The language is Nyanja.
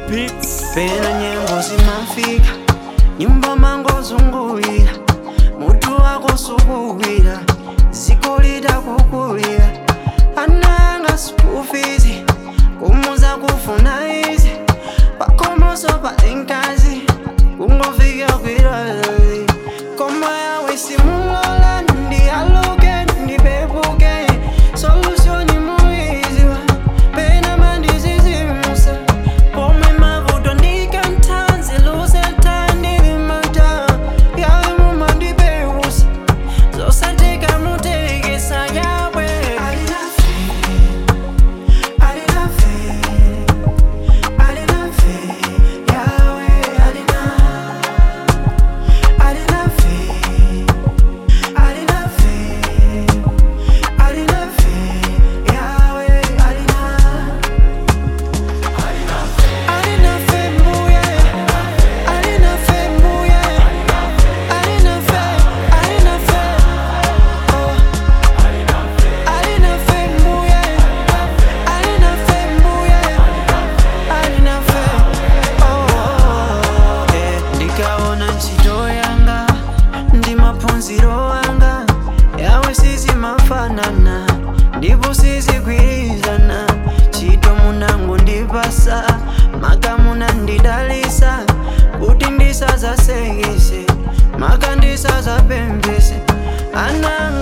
beats pena nyengo zimafika nyumba mangozungulira mutu wako sukugwira ziko litakukulira ananga sikufizi kumuza kufuna izi pakomoso pa enkazi kungofika kwirazi koma yawe simulola ndialuke ndipepuke solusyoni muiziwa pena mandizizimusa pomwe mavuto ndikantanzi lusetandivimata yawe mumandipeusa zosateka mutekesa yawe alinafe alinafe alinafe yawe alina alinafe alinafe alinafe yawe alina alinafe mbuye alinafe mbuye alinafe alinafe oh alinafe mbuye alinafe mbuye alinafe oh eh ndikaona ntchito yanga ndi maphunziro anga yawe sizimafanana ndipo sizigwirizana ntchito munango ndipasa maka munandidalisa kuti ndisazasekese maka ndisazapembese ananga